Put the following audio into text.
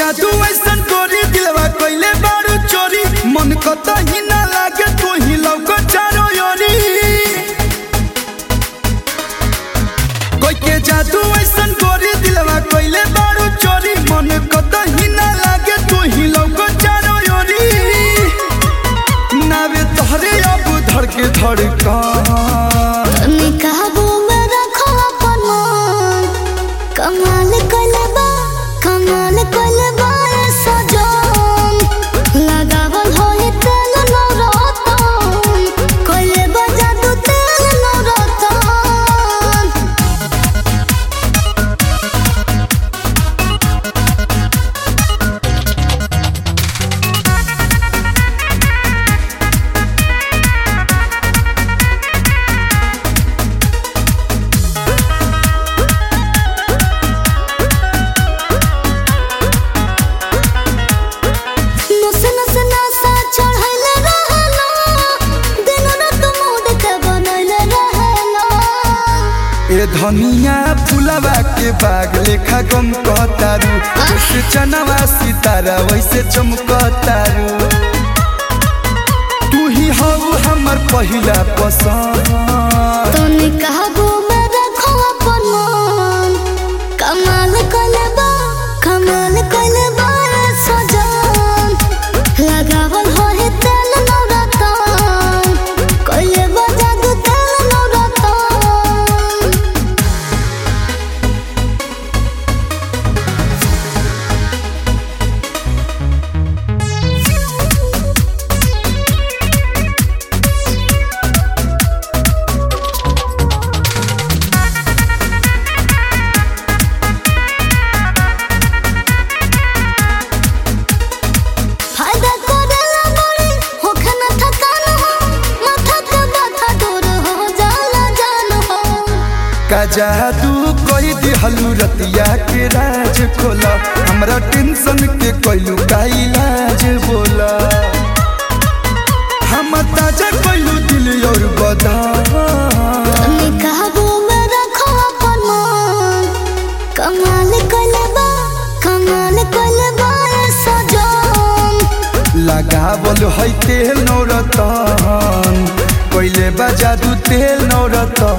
जादू ऐसन गोरी दिलवा कइले बारू चोरी मन कतही ना लागे तू ही लौको चारो योरी कोई के जादू ऐसन गोरी दिलवा कइले बारू चोरी मन कतही ना लागे तू ही लौको चारो योरी नावे तोहरे अब धड़ के धड़कन तनी काबू में रखो अपन मन कमाल कलबा कमाल कलबा सजन लगावल होई तेल नौरतन कलबा जादू तेल नौरतन नस नस नसा चढ़ैले रहला दिन रात मूड के बनैले रहला ए धनिया फुलवा के बाग लेखा गम कहतारू जैसे चनवा सितारा वैसे चमकतारू तू ही हऊ हमर पहिला पसंद तनी काबू में रखो अपन मन कमाल कलबा कमाल कलबा सजन लगावल होई तेल नौरतन कलबा जादू तेल नौरतन फायदा करेला बड़ी होखे न थकान हो माथा के बाथा दूर हो जाला जान हो का जादू कोई दिहलू रतिया के राज खोला हमरा टेंशन के कोइलू का इलाज बोला हम ताजा कोइलू दिल और बदन तनी काबू में रखो अपन मन कमाल कलबा कमाल कलबा सजन लगावल है तेल नौरतन कोइले बा जादू तेल नौरतन